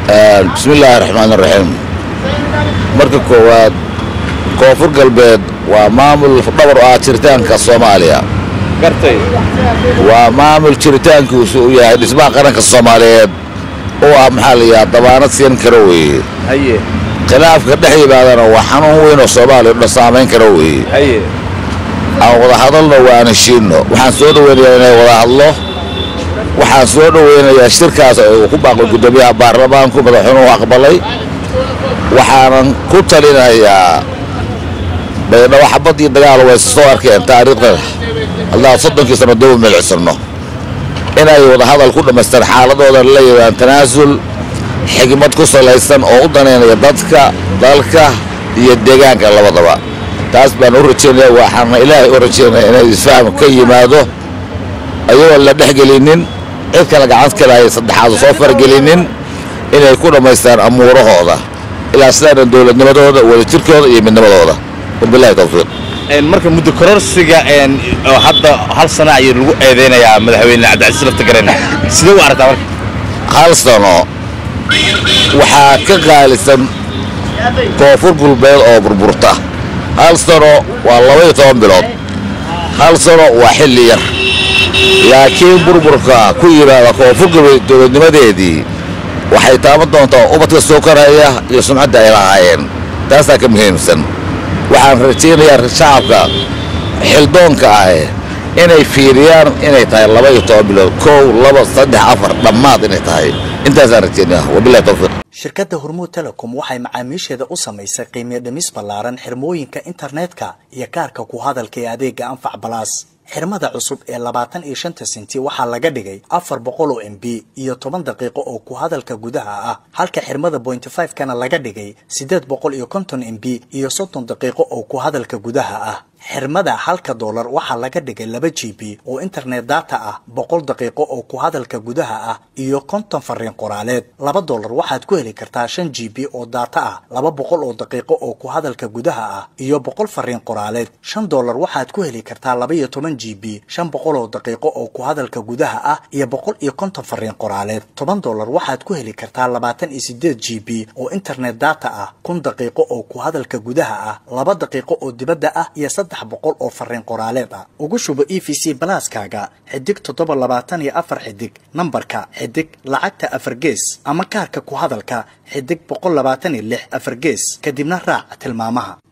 bismi illaahi raxmaan raxiim marka koowaad koonfur galbeed waa maamul dhabar u ah jiritaanka soomaaliya gartay waa maamul jiritaankiisu u yahay dhismaha qaranka soomaaliyeed oo ah maxaa la yidhaha dabaanad siin kara weeye haye khilaafka dhex yimaadana waa xanuun weyn oo soomaaliya dhan saamayn kara weeye haye aan wada hadalno waa aan heshiinno waxaan soo dhoweynayaa inay wada hadlo waxaan soo dhoweynayaa shirkaas uu ku baaqay guddoomiyaha baarlamaanku madaxweynuhu aqbalay waxaanan ku talinayaa baydhabo xabad iyo dagaal way soo arkeen taariikhda haddaan soddonkii sano daba milicsano inay wada hadal ku dhammaystaan xaaladooda la yidhaan tanaasul xigmad ku salaysan oo u danaynaya dadka dalka iyo deegaanka labadaba taas baan u rajaynaya waxaana ilaahay u rajaynaya inay isfaham ka yimaado ayagoon la dhexgelinin cid kale gacant kale ay saddexaad soo fargelinin inay ku dhammaystaan amuurahooda ilaa sidaana dowladnimadooda wadajirkooda iyo midnimadooda wabilahi tawfiiq Een, marka muddo kororsiga een, oo hadda hal sana ayay lagu eedeynayaa madaxweyne cabdicasiis laftagareen sidee u aragtaa marka hal sano waxaa ka qaalisan koonfur gulbeed oo burburta hal sano waa labaiyo toban bilood hal sano waa xilli yar laakiin burburka ku yimaada koonfur gulbeed dowladnimadeedii waxay taaban doontaa ubadka soo karaya iyo sumcadda ay lahaayeen taasaa ka muhiimsan waxaan rajaynayaa shacabka xildoonka ah inay fiiriyaan inay tahay laba iyo toban bilood kow laba saddex afar dhammaad inay tahay intaasaan rajaynaya wabilahi tawfiiq shirkadda hormuud telecom waxay macaamiisheeda u samaysay qiimiyo dhimis ballaaran xirmooyinka internetka iyo kaarka ku hadalka ee adeega anfac balaas xirmada cusub ee labaatan iyo shanta senti waxaa laga dhigay afar boqol oo m b iyo toban daqiiqo oo ku hadalka gudaha ah halka xirmada point five kana laga dhigay siddeed boqol iyo konton m b iyo soddon daqiiqo oo ku hadalka gudaha ah xirmada halka doolar waxaa laga dhigay laba g b oo internet data ah boqol daqiiqo oo ku hadalka gudaha ah iyo konton fariin qoraaleed laba doolar waxaad ku heli kartaa shan g b oo data ah laba boqol oo daqiiqo oo ku hadalka gudaha ah iyo boqol fariin qoraaleed shan doolar waxaad ku heli kartaa laba iyo toban g b shan boqol oo daqiiqo oo ku hadalka gudaha ah iyo boqol iyo konton fariin qoraaleed toban doolar waxaad ku heli kartaa labaatan iyo sideed g b oo internet data ah kun daqiiqo oo ku hadalka gudaha ah laba daqiiqo oo dibadda ah iyo saddex boqol oo fariin qoraaleed ah ugu shubo e v c balaaskaaga xidig toddoba labaatan iyo afar xidig nambarka xidig lacagta afar gees ama kaarka ku hadalka xidig boqol labaatan iyo lix afar gees kadibna raac tilmaamaha